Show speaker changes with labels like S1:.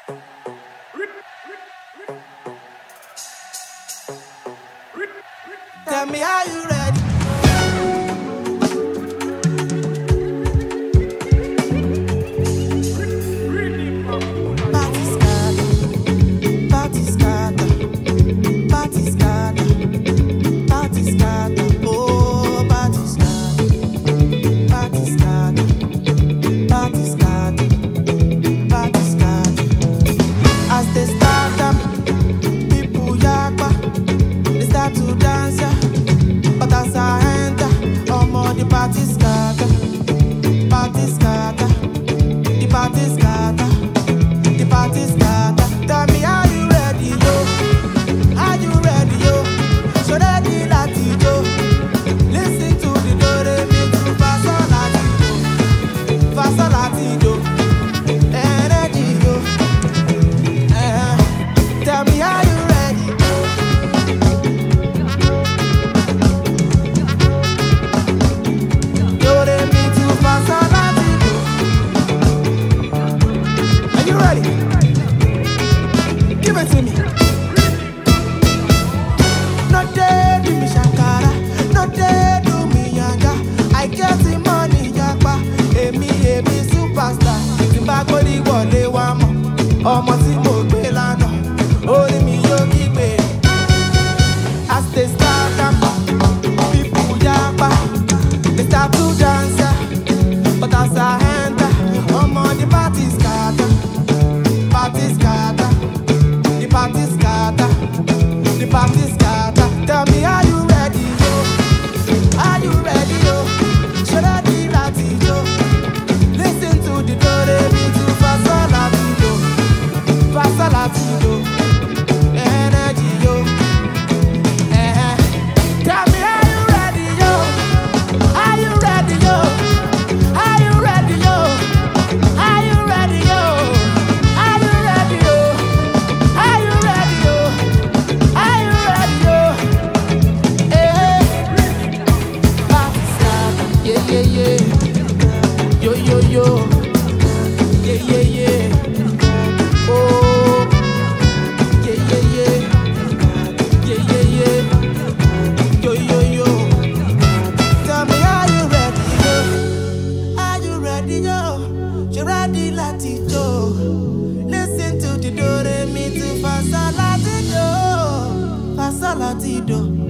S1: Tell me how you ready. Party scatter, party scatter, party scatter, party scatter, oh party scatter, party scatter, party scatter, party scatter. As they start up, people yakpa, they start to dance ya. But as I enter, I'm on the party scatter, party scatter, the party scatter, the party scatter. Tell me how you ready, yo? Are you ready, yo? So ready, lati, yo. Listen to the do re mi to fa sol lati, do, fa sol lati, do. Energy, yo. Eh, Tell me how you ready. Do re mi to fa sol lati, do. Are you ready? Give it to me. No dey do me shakara, no dey do me yanga. I get the money yapa, èmi èmi superstar. Tí n bá gbórí wọlé wá mọ̀, ọmọ tí mo gbé lánàá, orí mi yóò kígbe. As they start am, people yapa, they start to dance. ya. But as I enter, ọmọ the party scatter, party scatter. The party scatter, the party scatter. Tell me, are you ready, yo? Are you ready, yo? Should I be ready, yo? Listen to the do re mi to fa sol la ti do, fa sol la ti do. Energy, yo. Eh-eh. Tell me, are you ready, yo? Are you ready, yo? Are you ready, yo? Are you ready, yo? Are you ready, yo? Are you ready, yo? Are you ready, yo? Eh, party scatter, yeah, yeah, yeah. Yo, yo, yo. Yeah, yeah, yeah. Oh, yeah, yeah, yeah. Yeah, yeah, yeah. Yo, yo, yo. Tell me, are you ready, yo? Are you ready, yo? You ready, láti jó? Listen to the do re mi to fa sol la ti do, fa sol la ti do.